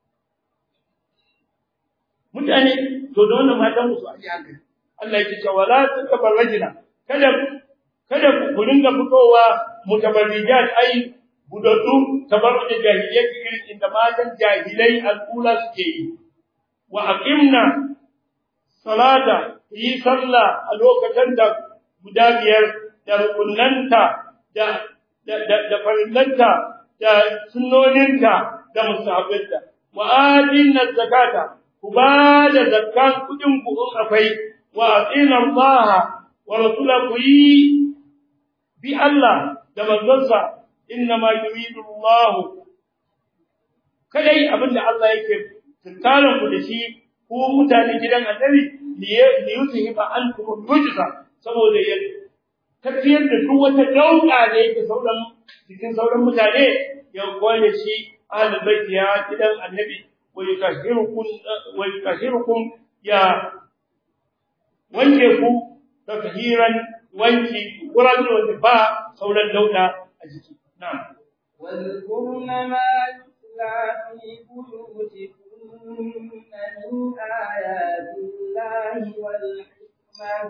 mutane to da wannan matan musu a hankali Allah yake cewa wala tatabarrajina kada kada ku dinga fitowa mutabarrijat ai budaddu tabarruj jahiliyyah irin inda matan jahilai al'ula suke yi wa aqimna salata yi sallah a lokacin da guda biyar da rukunanta da da da farillanta da sunnoninta da musabbinta wa atinna zakata ku ba da zakkan kudin ku in akwai wa atina Allah wa rasulahu yi bi Allah da manzonsa inna ma yuridu Allah kadai abinda Allah yake tunkaran ku da shi ko mutane gidan annabi li yuzhiba ankum rujza saboda ya tafiyar da duk wata dauka da yake sauran cikin sauran mutane ya gole shi ahlul bait ya gidan annabi wa yukashirukum wa yukashirukum ya wanke ku takhiran wanki wurin wanda ba sauran dauda a jiki na'am واذكرن ما يتلى في بيوتكن من آيات الله والحكمة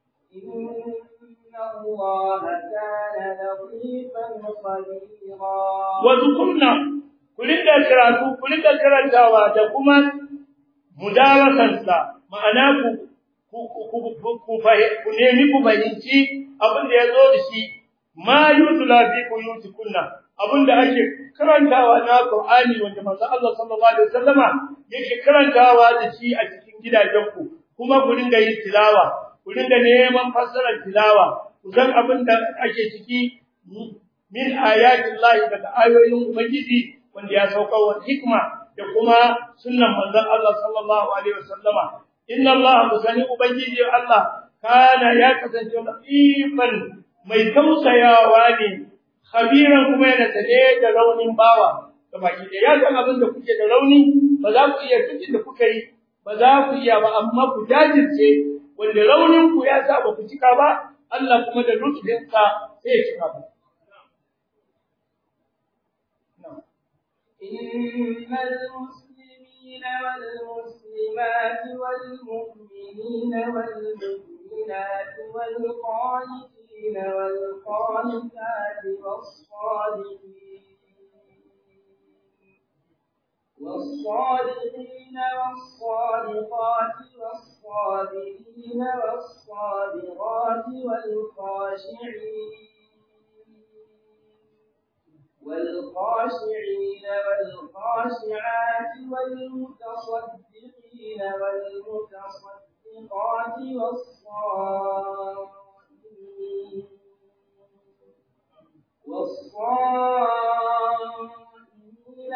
إن الله كان لطيفا خبيرا وذكرنا kulinda karatu kulinda karantawa da kuma mudarasansa ma'ana ku ku nemi ku fahimci abin da ya zo da shi ma yutula fi buyutikunna abin da ake karantawa na Qur'ani wanda manzo Allah sallallahu alaihi wasallama yake karantawa da shi a cikin gidajenku kuma ku dinga yin tilawa ku dinga neman fassarar tilawa ku san abin da ake ciki min ayatin Allah daga ayoyin Ubangiji wanda ya sauka wa hikma da kuma sunnan manzon Allah sallallahu alaihi wasallama inna Allah musani Ubangiji Allah kana ya kasance latifan mai tausayawa ne khabiran kuma yana tare da raunin bawa da baki da ya san abin da kuke da rauni ba za ku iya tukin da kuka yi ba za ku iya ba amma ku jajirce wanda raunin ku ya sa ba ku cika ba Allah kuma da lutfinsa sai ya cika ba إن المسلمين والمسلمات والمؤمنين والمؤمنات والقانتين والقانتات والصادقين والصادقين والصادقات والصابرين والصابرات والخاشعين والخاشعين والخاشعات والمتصدقين والمتصدقات والصائمين والصائمين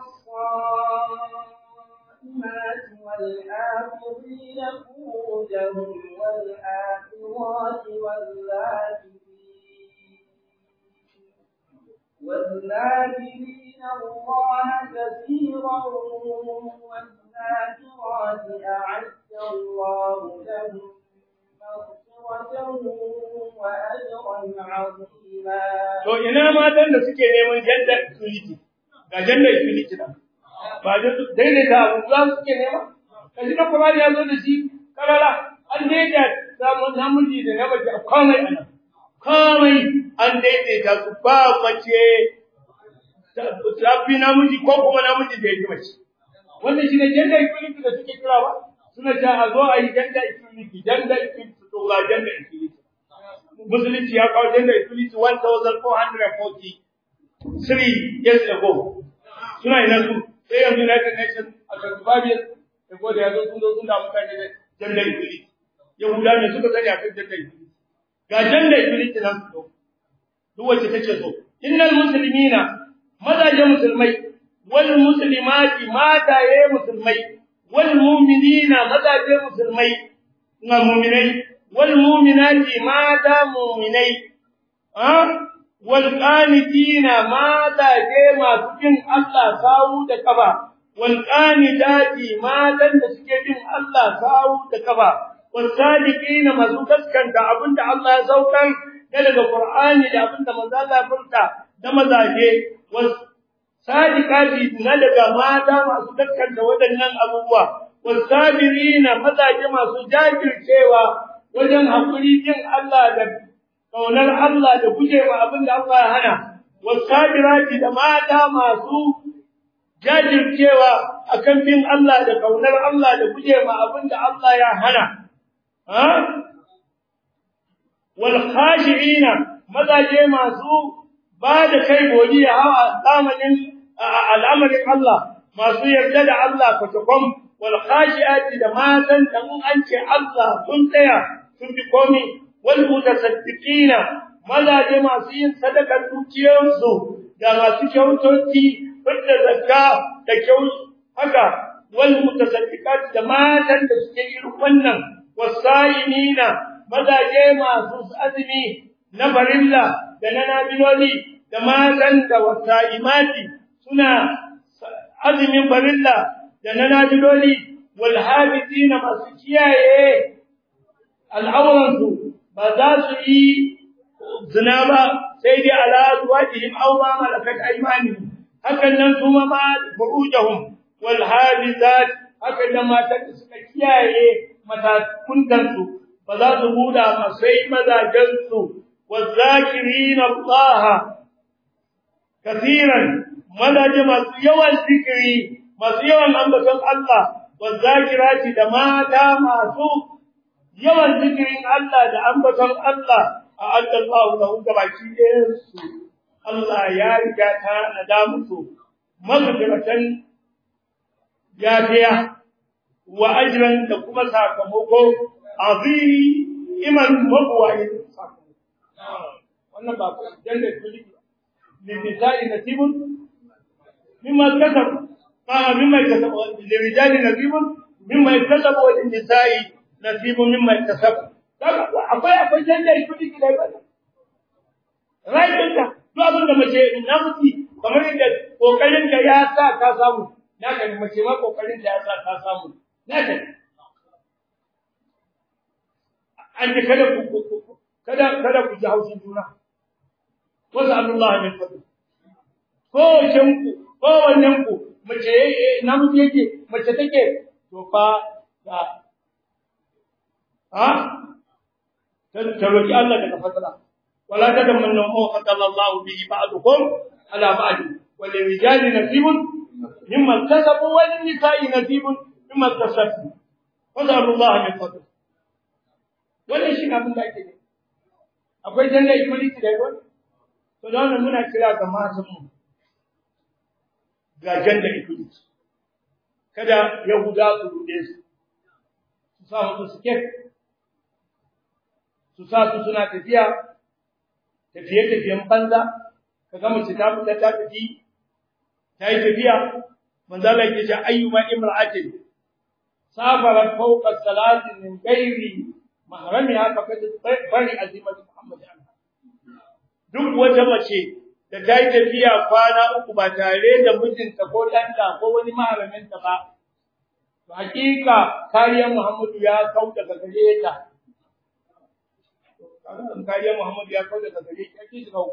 والصائمات والحافظين فروجهم والحافظات والذاكرين والذاكرين الله كثيرا والذاكرات أعد الله لهم مغفرة وأجرا عظيما to ina matan da suke neman gender equality ga gender equality nan ba da daidaita abu za su suke nema kashi na Qur'ani ya zo da shi karara an daidaita samun namiji da na mace a komai ana komai an daidaita su ba mace ta fi namiji ko kuma namiji da ya fi mace wannan shi ne gender equality da suke kira ba suna ta a zo a yi gender equality gender equality to ga gender equality musulunci ya kawo gender equality 1443 years ago suna ina su sai yanzu United Nations a 35 years ago da yazo sun zo sun da mutane da gender equality yahuda ne suka sani akan gender equality ga gender equality nan su duk wacce take so innal muslimina mazaje musulmai wal muslimati mataye musulmai wal mu'minina mazaje musulmai na mu'minai wal mu'minati mata mu'minai ha wal qanitina mataje masu bin Allah sawu da kafa wal qanidati matan da suke bin Allah sawu da kafa wal sadiqina masu gaskanta abinda Allah ya saukar daga Qur'ani da abinda manzo Allah ya furta da mazaje was sadiqati na daga mata masu dakkanta waɗannan abubuwa wasabirina mazaje masu jajircewa wajen hakuri din Allah da kaunar Allah da gujewa abin da Allah ya hana wasabirati da mata masu jajircewa akan bin Allah da kaunar Allah da gujewa abin da Allah ya hana ha wal khashi'ina mazaje masu ba da kai godiya a zamanin al'amarin Allah masu yarda da Allah kwatakwan wal khashi'ati da matan da mun an ce Allah sun tsaya sun bi komi wal mutasaddiqina mazaje masu yin sadakar dukiyarsu da masu kyautoci fidda zakka da kyau haka wal mutasaddiqati da matan da suke irin wannan wasaimina mazaje masu azumi na farilla da na nabiloli da matan da wasa'imati suna azumin farilla da na nabiloli wal hafizina masu kiyaye al'auransu ba za su yi zina ba sai dai ala zuwajihim aw ma malakat aymanihim hakan nan kuma ma furujahum wal hafizat hakan nan matan da suka kiyaye matakuntansu ba za su buda ma sai mazajensu والذاكرين الله كثيرا مدد masu yawan zikiri masu yawan ambaton Allah والذاكرات da mata masu yawan zikirin Allah da ambaton Allah a Allah lahu gabaki su Allah ya riga ta nada musu magfiratan ya biya wa ajran da kuma sakamako aziman mabwayin sakamako wannan ba janna kuli linisai nasibun mimma kasab ah mimma kasab lirijali nasibun mimma kasab wa linisai nasibun mimma kasab akwai akwai janna kuli da ba rai dinka to abin da mace namiji kamar yadda kokarin da ya sa ka samu naka ne mace ma kokarin da ya sa ka samu naka ne an ji kada ku kada kada ku ji haushin juna wasu Allah min fadl ko shin ku ko wannan ku mace namiji yake mace take to fa ta ha ta roki Allah daga fadla wala tadamannu ma qala Allah bihi ba'dukum ala ba'd wal rijali nasibun mimma kasabu wal nisa'i nasibun mimma kasabu wasu Allah min fadl wannan shi abin da ake ne akwai janna equality da yawa to da wannan muna kira ga matan mu ga janna equality kada yahuda su rude su su sa musu siket su sa su suna tafiya tafiye tafiyen banza kaga mace ta fita ta tafi ta yi tafiya manzo Allah yake cewa ayyuma imra'atin safarat fawqa salatin min ghairi mahramiha faqad bari azimatu Muhammad duk wata mace da ta yi tafiya kwana uku ba tare da mijinta ko ɗanta ko wani maharaminta ba to hakika kariyar Muhammadu ya kau daga gare ta kariyar Muhammadu ya kau daga gare ta ake shiga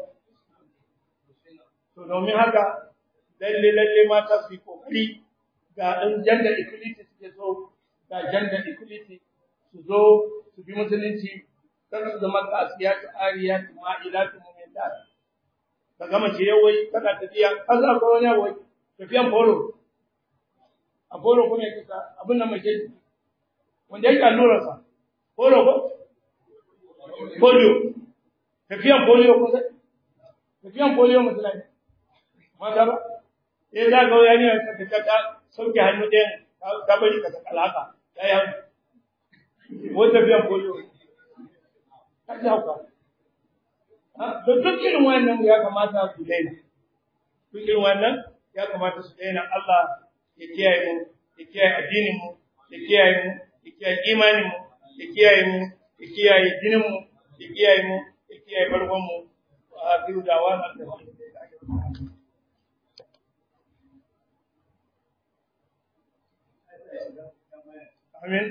to domin haka lalle lalle mata su yi kokari ga ɗan janda equality suke so ga janda equality su zo su bi musulunci kar su zama kasiyatu ariyatu ma'ilatu mu'minat ka gama ce yawai kana tafiya kaza ko wani yawai tafiyan foro a foro kuma yake ka abin nan mace wanda yake allurarsa polio ko polio tafiyan polio ko sai tafiyan polio musulai mata ba sai za ga wani ya ta ta sauke hannu ɗayan ta bari ka saka alaka ya yi hannu wata tafiyan polio ka ji hauka da duk irin wannan ya kamata su daina duk irin wannan ya kamata su daina Allah ya kiyaye mu ya kiyaye addinin mu ya kiyaye mu ya kiyaye imanin mu ya kiyaye mu ya kiyaye jinin mu ya kiyaye mu ya kiyaye barkon mu a biyu da wannan da Amin.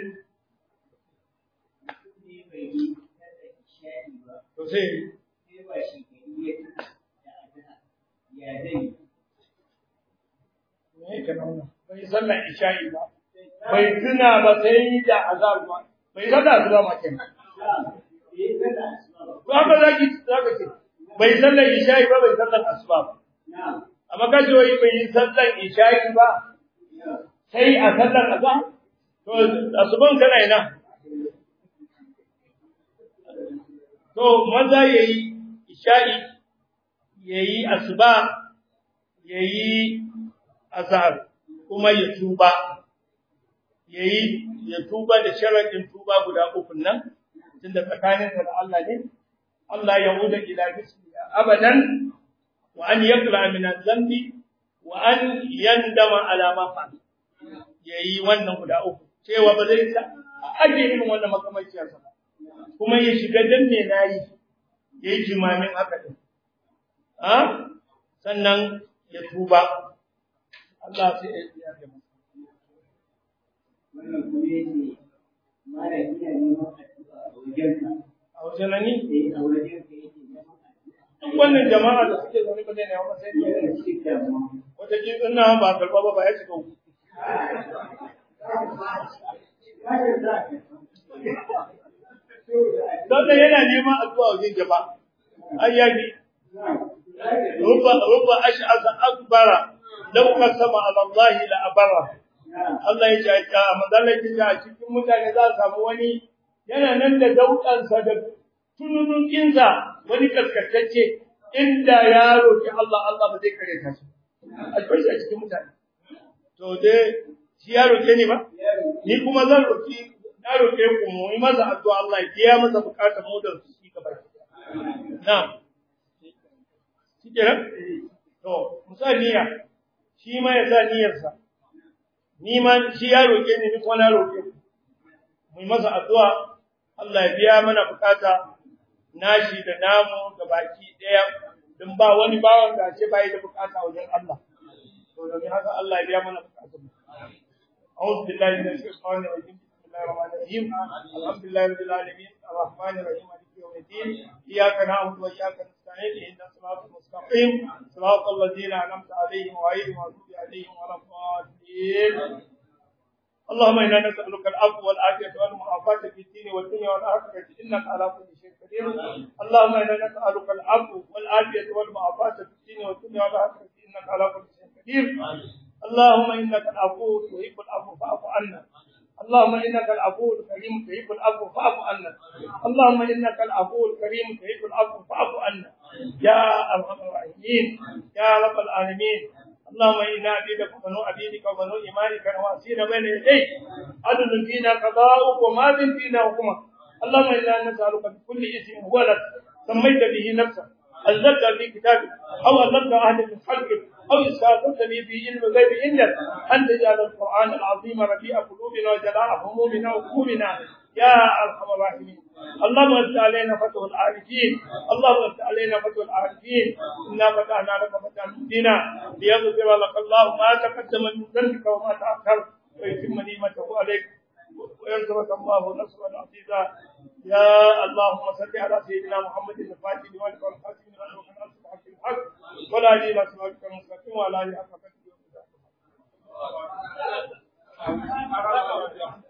To sai me ka nuna bai sallar isha'i ba bai tuna ba sai da azab ba bai sallar asuba ma kenan ba ba za ki za ka ce bai sallar isha'i ba bai sallar asuba ba amma ka ce wai bai yi sallar isha'i ba sai a sallar azab to asuban kana ina to maza yayi isha'i yayi asuba yayi azhar kuma ya tuba yayi ya tuba da sharadin tuba guda uku nan tunda tsakaninsa da Allah ne Allah ya huda ila bismi abadan wa an yaqla min adh-dhanbi wa an yandama ala ma fa yayi wannan guda uku cewa ba zai sa aje irin wannan makamaciyar sa kuma ya shiga dan me nayi yayi jimamin haka din ha sannan ya tuba Allah sai ya yi masa wannan kuma yake mara ina neman addu'a a wajenka a wajen nan ne eh a wajenka yake neman addu'a duk wannan jama'a da suke zaune ba zai ne ba sai yana ne cikin damuwa wata kin ina ba karba ba ba ya shiga uku sannan yana neman addu'a wajen jama'a ai ya bi rubba rubba ash'asa akbara law qasama ala Allah la abara Allah ya ce a manzalar ya a cikin mutane za su samu wani yana nan da daukansa da tununun kinsa wani kaskantacce inda ya roki Allah Allah ba zai kare ta shi a cikin a cikin mutane to dai shi ya roke ni ba ni kuma zan roki na roke ku mu yi masa addu'a Allah ya biya masa bukatar mu da su shi gaba na'am shi kenan to musaniya shi ma ya sa niyyarsa ni ma shi ya roke ni ni kuma na roke ku mu yi masa addu'a Allah ya biya mana bukata nashi da namu da baki daya don ba wani bawan da ce bai da bukata wajen Allah to domin haka Allah ya biya mana bukatun أعوذ بالله من الشيطان الرجيم بسم الله الرحمن الرحيم الحمد لله رب العالمين الرحمن الرحيم مالك يوم الدين إياك نعبد وإياك نستعين اهدنا الصراط المستقيم صراط الذين أنعمت عليهم غير المغضوب عليهم ولا الضالين اللهم انا نسالك العفو والعافيه والمعافاه في الدين والدنيا والاخره انك على كل شيء قدير اللهم انا نسالك العفو والعافيه والمعافاه في الدين والدنيا والاخره انك على كل شيء قدير اللهم انك العفو تحب العفو فاعف عنا اللهم انك العفو الكريم تحب العفو فاعف عنا اللهم انك العفو الكريم تحب العفو فاعف عنا يا ارحم الراحمين يا رب العالمين اللهم انا عبيدك وبنو عبيدك وبنو ايمانك نواسينا بين يديك عدل فينا قضاؤك وماض فينا حكمك اللهم انا نسالك بكل اسم هو لك سميت به نفسك انزلت في كتابك او علمت اهل من خلقك او استاثرت به في علم الغيب عندك ان تجعل القران العظيم ربيع قلوبنا وجلاء همومنا وهمومنا يا ارحم الراحمين اللهم افتح علينا فتح العارفين اللهم افتح علينا فتح العارفين انا فتحنا لك فتحا مبينا ليغفر لك الله ما تقدم من ذنبك وما تاخر ويتم نعمته عليك وينصرك الله نصرا عزيزا يا اللهم صل على سيدنا محمد الفاتح لما والخاتم لما سبق الحق الحق ولا اله الا صراطك المستقيم وعلى اله حق قدره